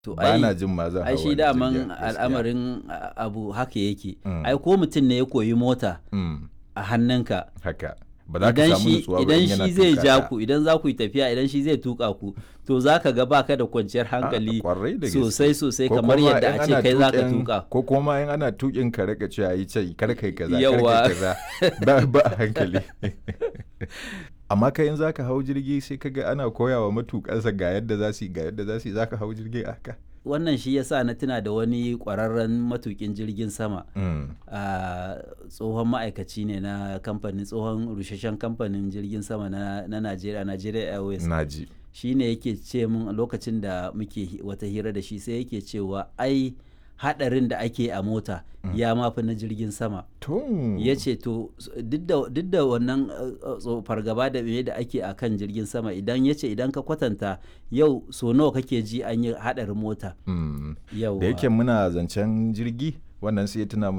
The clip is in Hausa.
to ba na ai jin ma zan ai hau shi wani daman jirgin, gaskiya. al'amarin a- abu haka yake Mm. ai ko mutum ne ya koyi mota Mm, a hannunka haka ba za ka idan samu shi nutsuwa ba idan in yana shi zai tuka ja ka. ku idan za ku yi tafiya idan shi zai tuka ku to za ka ga baka da kwanciyar hankali kwarai da gaske. sosai sosai Ko kamar kuma yadda in a ce ana kai za ka tuƙin- tuka ko kuma in ana tukin ka rika cewa yi ce kar kai kaza kar Yawa. kai kaza ba ba a hankali amma kai in zaka hau jirgi sai kaga ana koyawa matukansa ga yadda za su yi ga yadda za su yi zaka hau jirgi a haka wannan shi yasa na tuna da wani kwararren matukin jirgin sama Mm, a tsohon ma'aikaci ne na kamfanin tsohon rusheshen kamfanin jirgin sama na na Najeriya Nigeria Airways na ji shi ne yake ce mun lokacin da muke hi- wata hira da shi sai yake cewa ai hadarin da ake a mota ya mafi na jirgin sama to ya ce to s- duk da- duk da wannan uh, uh, tso- fargaba da me da ake a kan jirgin sama idan ya ce idan ka kwatanta yau so nawa kake ji an yi hadarin mota Mm. yau da yake muna zancen jirgi wannan sai ya tuna min